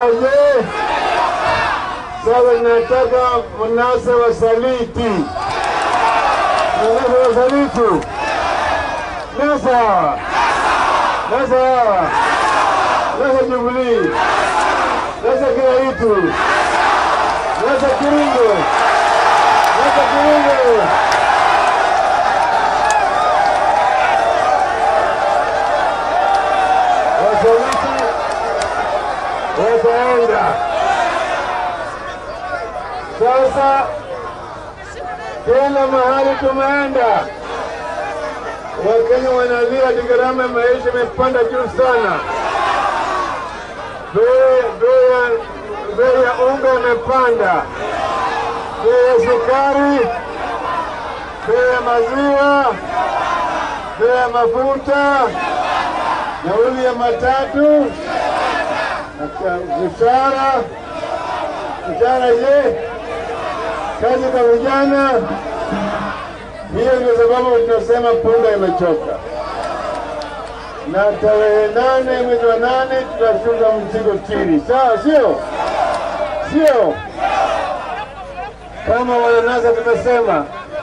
je? Sasa nataka mnasa wasaliti, mnasa wasaliti, nasa nasa nasa Jubilee, nasa kila kitu, nasa Kiringo, nasa Kiringo. Wasaliti wataenda sasa. Kila mahali tumeenda, Wakenya wanalia ati gharama ya maisha imepanda juu sana, bei bei ya- bei ya unga imepanda, bei ya sukari, bei ya maziwa, bei ya mafuta, nauli ya matatu, mshahara mshahara. Je, kazi kwa vijana? Hiyo ndio sababu tunasema punda imechoka, na tarehe nane mwezi wa nane tutashuka mzigo chini, sawa? Sio sio kama wananasa tumesema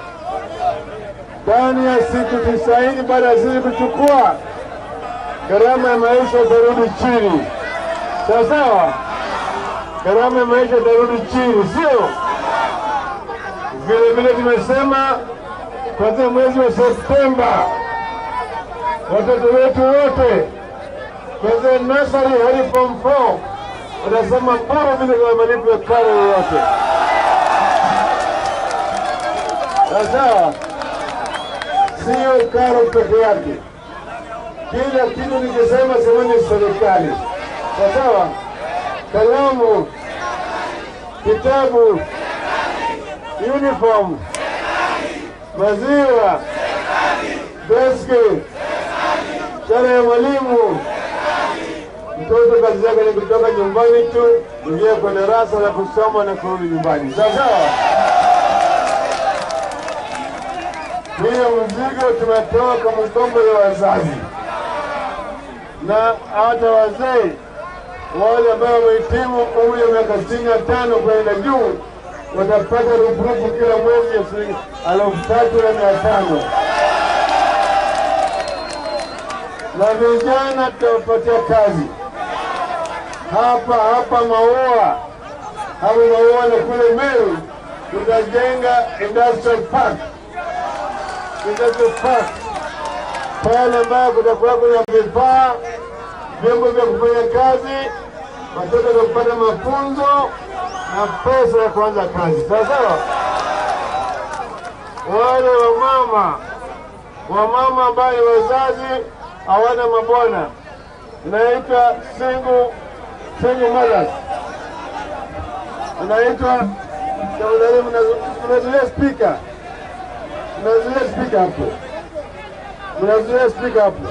ndani ya siku tisaini baada ya sisi kuchukua gharama ya maisha itarudi chini, sawa sawa. Gharama ya maisha itarudi chini, sio vile vile. Tumesema kuanzia mwezi wa Septemba watoto wetu wote kuanzia nasari hadi form 4 watasema bora vile kwa malipo ya karo yoyote, sawa sawa. Sio karo peke yake kila kitu nikisema semeni serikali, sawa sawa. Kalamu, kitabu, uniform, maziwa, deski, sare ya mwalimu. Mtoto kazi yake ni kutoka nyumbani tu kuingia kwa darasa la kusoma na kurudi nyumbani, sawa sawa. Hiyo mzigo tumetoa kwa mgongo ya wazazi na hata wazee wale ambao wamehitimu umri wa miaka sitini na tano kwenda juu watapata rupurupu kila mwezi ya shilingi elfu tatu na mia tano na vijana tutawapatia kazi hapa hapa Maua, hapa Maua na kule Meru tutajenga industrial park, industrial park pale ambayo kutakuwa kuna vifaa vyombo vya kufanya kazi, watoto wa kupata mafunzo na pesa ya kuanza kazi. Sawa sawa. Wale wamama wamama ambao ni wazazi hawana mabwana, inaitwa single single mothers, inaitwa tafadhali, mnazuia spika, mnazuia spika hapo, mnazuia spika hapo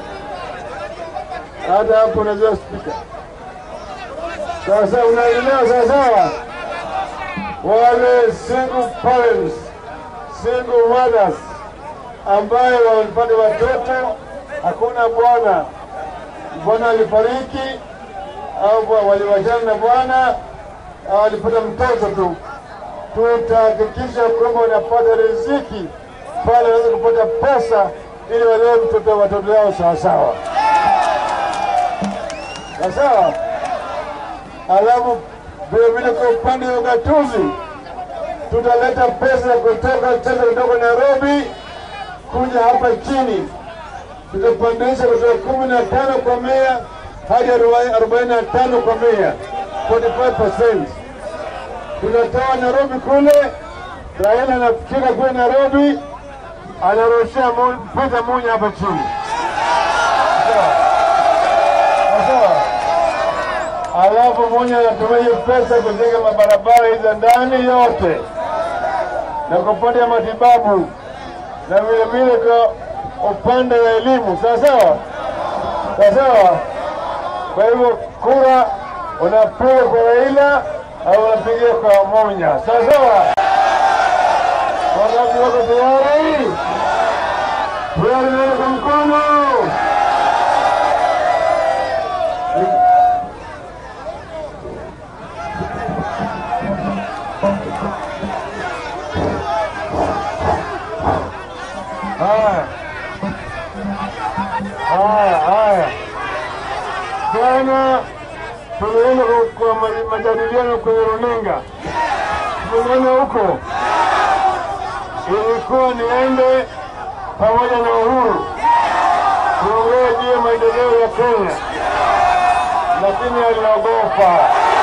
hata hapo unajua spika. Sasa unaelewa sawasawa, wale single parents, single mothers ambaye walipata watoto, hakuna bwana, bwana alifariki au waliwachana na bwana au walipata mtoto tu, tutahakikisha kwamba wanapata riziki pale, waweze kupata pesa ili walee mtoto watoto yao sawasawa sawa. Alafu vilevile kwa upande wa ugatuzi tutaleta pesa kutoka tena kutoka Nairobi kuja hapa chini, tutapandisha kutoka kumi na tano kwa mia hadi arobaini na tano kwa mia 45%. Tunatoa Nairobi kule, Raila anafika kule Nairobi, anarushia Peter Munya hapa chini sawa alafu mwenye anatumia hiyo pesa kujenga mabarabara hizo ndani yote na kwa upande wa matibabu na vile vile kwa upande wa elimu, sawa sawa, sawa sawa. Kwa hivyo kura unapiga kwa Raila au unapigia kwa Monya, sawa sawa. Wangapi wako tayari? Tayari, kwa mkono. Haya, haya, haya. Jana tulienda kwa- kwa ma- majadiliano kwenye runinga, tulienda huko, ilikuwa niende pamoja na Uhuru tuongee juu ya maendeleo ya Kenya, lakini aliogopa.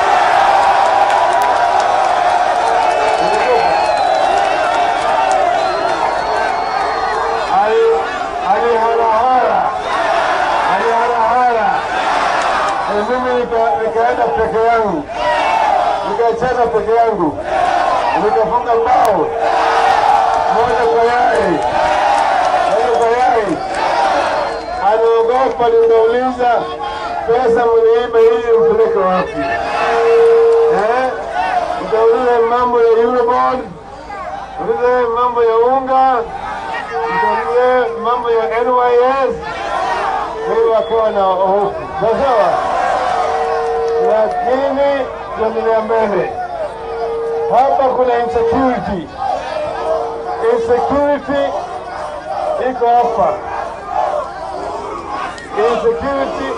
Ali- aliharahara aliharahara, na mimi nika- nikaenda peke yangu, nikacheza peke yangu, nikafunga bao moja kwa yai, moja kwa yai. Anaogopa, nikauliza pesa mliiba ili mpeleke wapi? Eh? Nikauliza mambo ya Eurobond, nikauliza mambo ya unga Mtalie mambo ya NYS wewe wakawa na hofu sawa, lakini tuendelea mbele. Hapa kuna insecurity, insecurity iko hapa, insecurity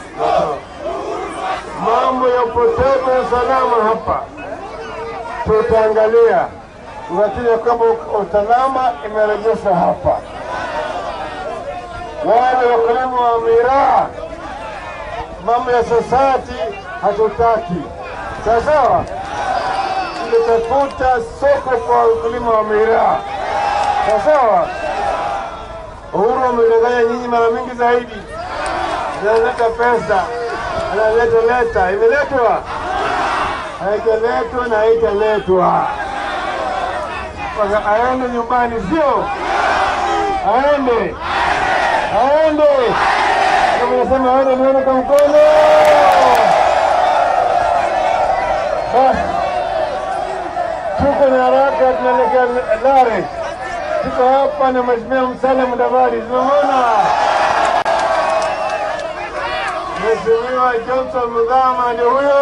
mambo ya upotevu wa usalama hapa tutaangalia kuhakikisha kwamba usalama imerejeshwa hapa. Wale wakulima wa miraa, mambo ya society hatutaki, sawa sawa. Tutafuta soko kwa wakulima wa miraa, sawa sawa. Uhuru amedanganya nyinyi mara mingi zaidi, analeta pesa, analeta leta, imeletwa haijaletwa na haitaletwa mpaka aende nyumbani, sio aende aende. Kama nasema aende, nione kwa mkono. Basi tuko na haraka, tunaelekea Lare. Tuko hapa na Mheshimiwa Musalia Mudavadi, tunamwona Mheshimiwa Johnson Muthama, ndio huyo